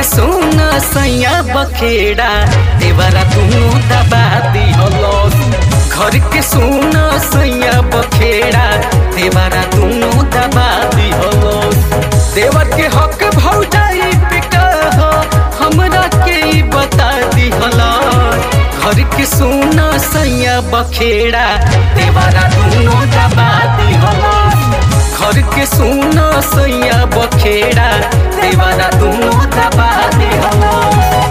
के सोना सैया बखेड़ा देवरा दुनू दबा दिहलस घर के सोना सैया बखेड़ा देवरा दुनू दबा दिहलस देवर के हक भौजाई पे कह हमरा के ई बता दिहलस घर के सोना सैया बखेड़ा देवरा दुनू दबा दिहलस घर के सोना सैया बखेड़ा देवरा दुनू दबा दिहलस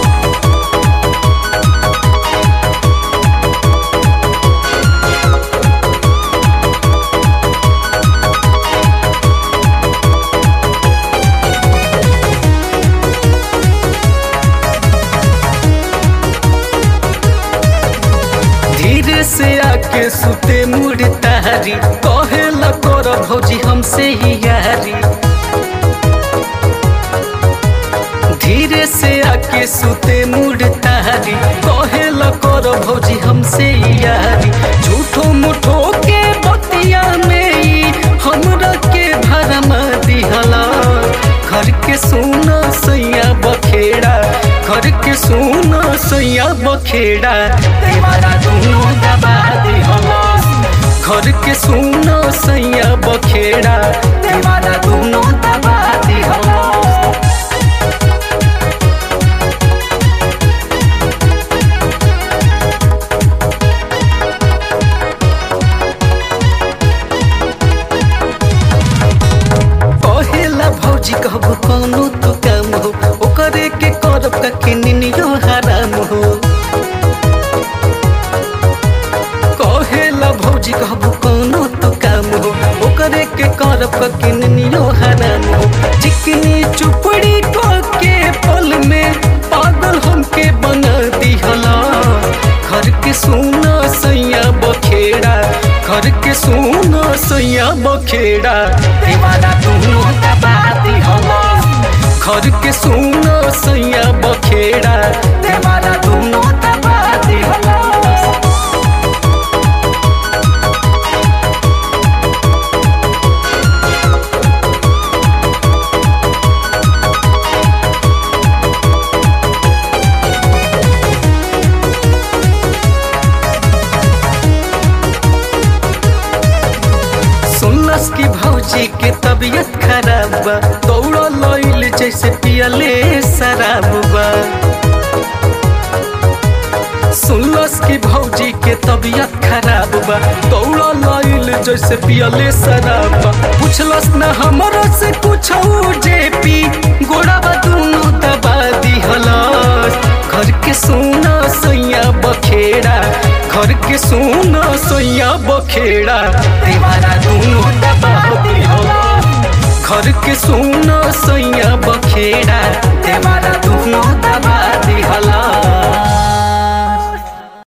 धीरे से आके सुते मुड़ तारी कहे ल कर भौजी हमसे ही यारी धीरे से आके सुते मुड़ तारी कहे ल कर भौजी हमसे ही यारी झूठो मुठो के बतिया में ही हमरा के भरम दिहला घर के सोना सैया बखेड़ा घर के सोना सैया बखेड़ा देवारा दुनू दबा दिहलस घर के सोना सैया बखेड़ा देवारा दुनू दबा दिहलस कहेला भौजी कहबो कौनो तो काम हो ओकरे के करब का किनियो हराम हो कहेला भौजी कहबो कौनो तो काम हो ओकरे के करब का किनियो हराम हो चिकनी चुपड़ी को के पल में पागल हमके बना दिहला घर के सोना सैया बखेड़ा घर के सोना सैया बखेड़ा दीवाना दोनों दबा दिहला घर के सोना सैया बखेड़ा दीवाना दोनों दबा दिहला सुनलस की भौजी के तबीयत खराब बा दौड़ा लइल जैसे पियले शराब बा सुनलस की भौजी के तबीयत खराब बा दौड़ा लइल जैसे पियले शराब बा पूछलस न हमरा से कुछ जे पी गोड़ा बा दुनू दबा दिहलस घर के सोना सैया बखेड़ा घर के सोना सैया बखेड़ा दीवारा दोनों दबा दिहलस घर के सोना सैया बखेड़ा दीवारा दोनों दबा दिहलस